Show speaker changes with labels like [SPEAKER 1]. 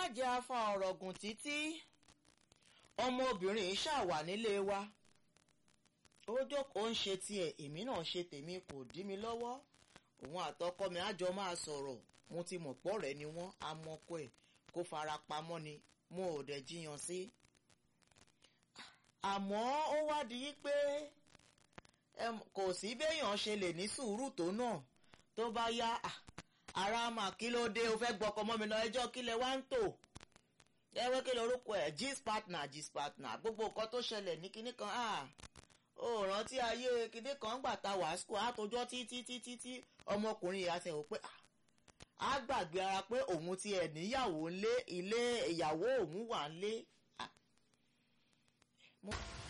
[SPEAKER 1] jẹ́ afa ọ̀rọ̀ gùn títí ọmọbìnrin yìí ṣàwà nílé wa ó jókòó ń ṣe tiẹ̀ èmi náà ṣe tèmi kò dí mi lọ́wọ́ òun àtọkọ mi àjọ máa sọ̀rọ̀ mo ti mọ̀ pọ̀ rẹ̀ ni wọ́n amọ̀kọ ẹ̀ kó fara pamọ́ ni mo ò dẹ̀ jiyàn sí. àmọ́ ó wá di pé kò sí béèyàn ṣe lè ní sùúrù tó náà tó bá yá ara mà kí ló dé o fẹ́ gbọ́kọ mọ́ mi lọ ẹjọ́ kí lẹ wá ń tò ẹwẹ́ kí lorúkọ ẹ̀ gist partner gist partner gbogbo nǹkan tó ṣẹlẹ̀ ní kinní kan ó rántí ayé kinní kan gbà ta wàásù àtòjọ́ títí títí tí ọmọkùnrin yìí àti ẹ̀wọ̀ pé á gbàgbé ara pé òun ti ẹ̀ níyàwó ńlé ilé ìyàwó òun wà ńlé.